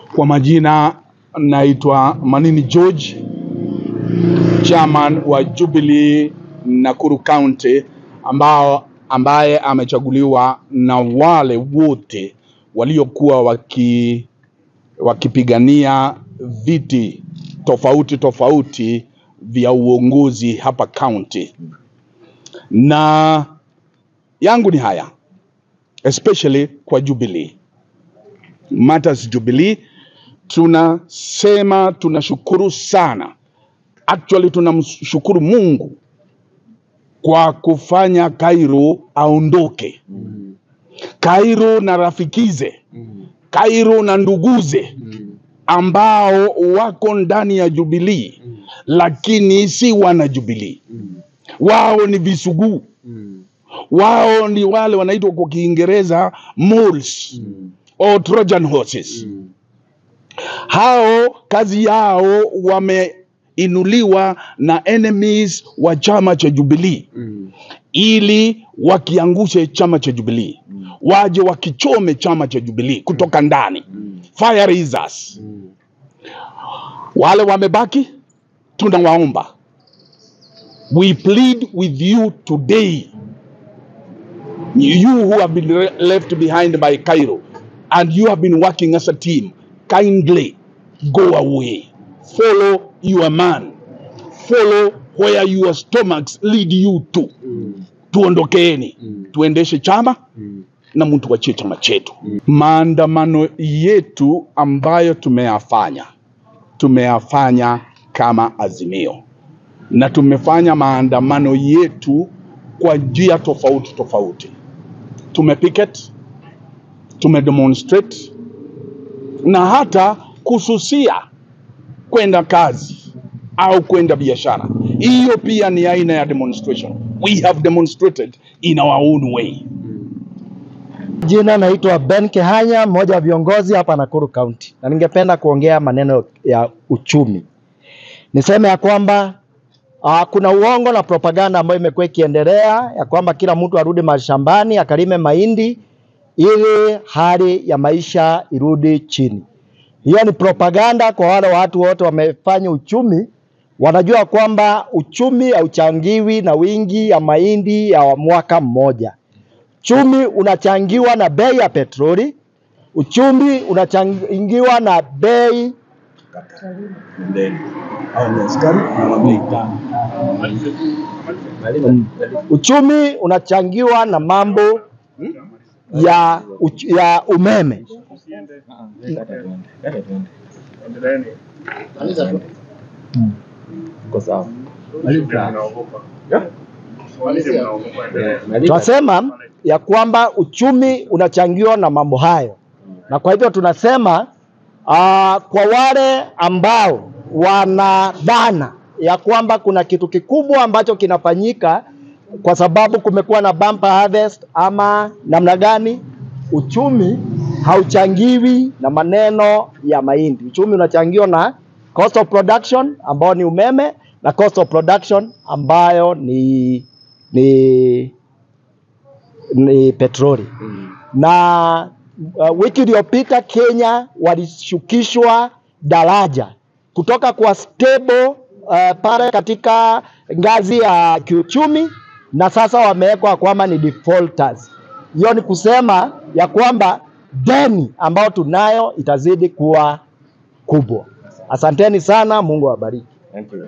Kwa majina naitwa Manini George, chairman wa Jubilee Nakuru County ambao ambaye amechaguliwa na wale wote waliokuwa waki wakipigania viti tofauti tofauti vya uongozi hapa county, na yangu ni haya especially kwa Jubilee Matters Jubilee, tunasema tunashukuru sana, actually tunamshukuru Mungu kwa kufanya Kairo aondoke. Kairo na rafikize, Kairo na nduguze ambao wako ndani ya Jubilee lakini si wana Jubilee. Wao ni visuguu, wao ni wale wanaitwa kwa Kiingereza moles or Trojan horses. Hao kazi yao wameinuliwa na enemies wa chama cha Jubilee ili wakiangushe chama cha Jubilee, waje wakichome chama cha Jubilee kutoka ndani. Fire raisers. Wale wamebaki, tunawaomba, we plead with you today, you who have been re- left behind by Cairo and you have been working as a team, kindly go away, follow your man, follow where your stomachs lead you to. Tuondokeeni, tuendeshe chama na mtu wachie chama chetu. Maandamano yetu ambayo tumeyafanya tumeyafanya kama Azimio, na tumefanya maandamano yetu kwa njia tofauti tofauti. Tumepicket, tumedemonstrate na hata kususia kwenda kazi au kwenda biashara. Hiyo pia ni aina ya demonstration. We have demonstrated in our own way. Jina naitwa Ben Kehanya, mmoja wa viongozi hapa Nakuru County, na ningependa kuongea maneno ya uchumi. Niseme ya kwamba uh, kuna uongo na propaganda ambayo imekuwa ikiendelea ya kwamba kila mtu arudi mashambani akalime mahindi ili hali ya maisha irudi chini. Hiyo ni propaganda kwa wale watu wote wamefanya uchumi, wanajua kwamba uchumi hauchangiwi na wingi ya mahindi ya mwaka mmoja. Uchumi unachangiwa na bei ya petroli, uchumi unachangiwa na bei uchumi unachangiwa na mambo ya, uch, ya umeme. Tunasema ya kwamba uchumi unachangiwa na mambo hayo, na kwa hivyo tunasema uh, kwa wale ambao wanadhana ya kwamba kuna kitu kikubwa ambacho kinafanyika kwa sababu kumekuwa na bumper harvest ama namna gani, uchumi hauchangiwi na maneno ya mahindi. Uchumi unachangiwa na cost of production ambao ni umeme na cost of production ambayo ni ni ni petroli na uh, wiki iliyopita Kenya walishukishwa daraja kutoka kwa stable uh, pale katika ngazi ya kiuchumi na sasa wamewekwa kwamba ni defaulters. Hiyo ni kusema ya kwamba deni ambayo tunayo itazidi kuwa kubwa. Asanteni sana, Mungu awabariki.